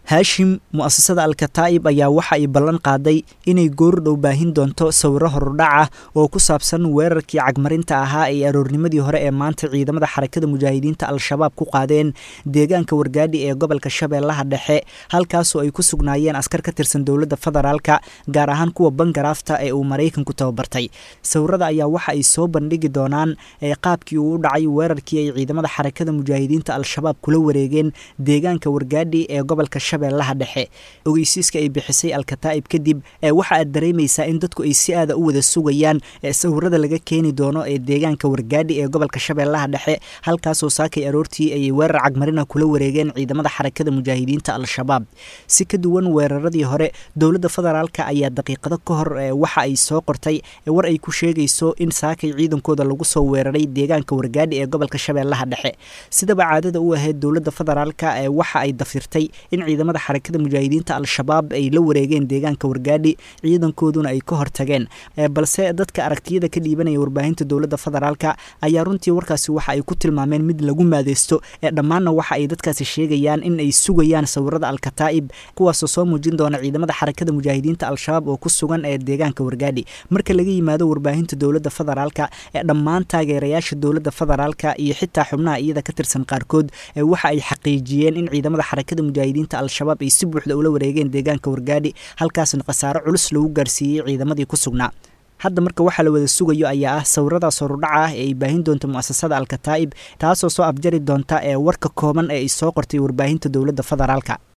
haashim mu'asasada alkataa'ib ayaa waxa ay ballan qaaday inay goordhow baahin doonto sawiro horudhac ah oo ku saabsan weerarkii cagmarinta ahaa ee aroornimadii hore ee maanta ciidamada xarakada mujaahidiinta al-shabaab ku qaadeen deegaanka wargaadhi ee gobolka shabeellaha dhexe halkaasoo ay ku sugnaayeen askar ka tirsan dowladda federaalka gaar ahaan kuwa bangaraafta ee uu maraykanku tababartay sawirada ayaa waxa ay soo bandhigi doonaan ee qaabkii uu u dhacay weerarkii ay ciidamada xarakada mujaahidiinta al-shabaab kula wareegeen deegaanka wargaadhi ee gobolka shabeellaha dhexe ogeysiiska ay bixisay alkataa'ib kadib ee waxa aad dareemaysaa in dadku ay si aada u wada sugayaan ee sawirada laga keeni doono ee deegaanka wargaadhi ee gobolka shabeellaha dhexe halkaasoo saakay aroortii ayay weerar cagmarina kula wareegeen ciidamada xarakada mujaahidiinta al-shabaab si ka duwan weeraradii hore dowladda federaalka ayaa daqiiqado ka hor waxa ay soo qortay war ay ku sheegayso in saakay ciidankooda lagu soo weeraray deegaanka wargaadhi ee gobolka shabeellaha dhexe sidaba caadada u ahayd dowladda federaalka ee waxa ay dafirtay in ciidamada xarakada mujaahidiinta al-shabaab ay la wareegeen deegaanka wargaadhi ciidankooduna ay ka hortageen balse dadka aragtiyada ka dhiibanaya warbaahinta dowladda federaalka ayaa runtii warkaasi waxa ay ku tilmaameen mid lagu maadeysto ee dhammaanna waxa ay dadkaasi sheegayaan in ay sugayaan sawirada alkataa'ib kuwaasoo soo muujin doona ciidamada xarakada mujaahidiinta al-shabaab oo ku sugan ee deegaanka wargaadhi marka laga yimaado warbaahinta dowladda federaalka ee dhammaan taageerayaasha dowladda federaalka iyo xitaa xubnaha iyada ka tirsan qaarkood waxa ay xaqiijiyeen in ciidamada xarakada mujaahidiinta al-shabaab ay si buuxda ula wareegeen deegaanka wargaadhi halkaasna khasaaro culus lagu gaarsiiyey ciidamadii ku sugnaa hadda marka waxaa la wada sugayo ayaa ah sawiradaas horudhaca ah ee ay baahin doonto mu'asasada alkataa'ib taasoo soo afjari doonta ee warka kooban ee ay soo qortay warbaahinta dowladda federaalka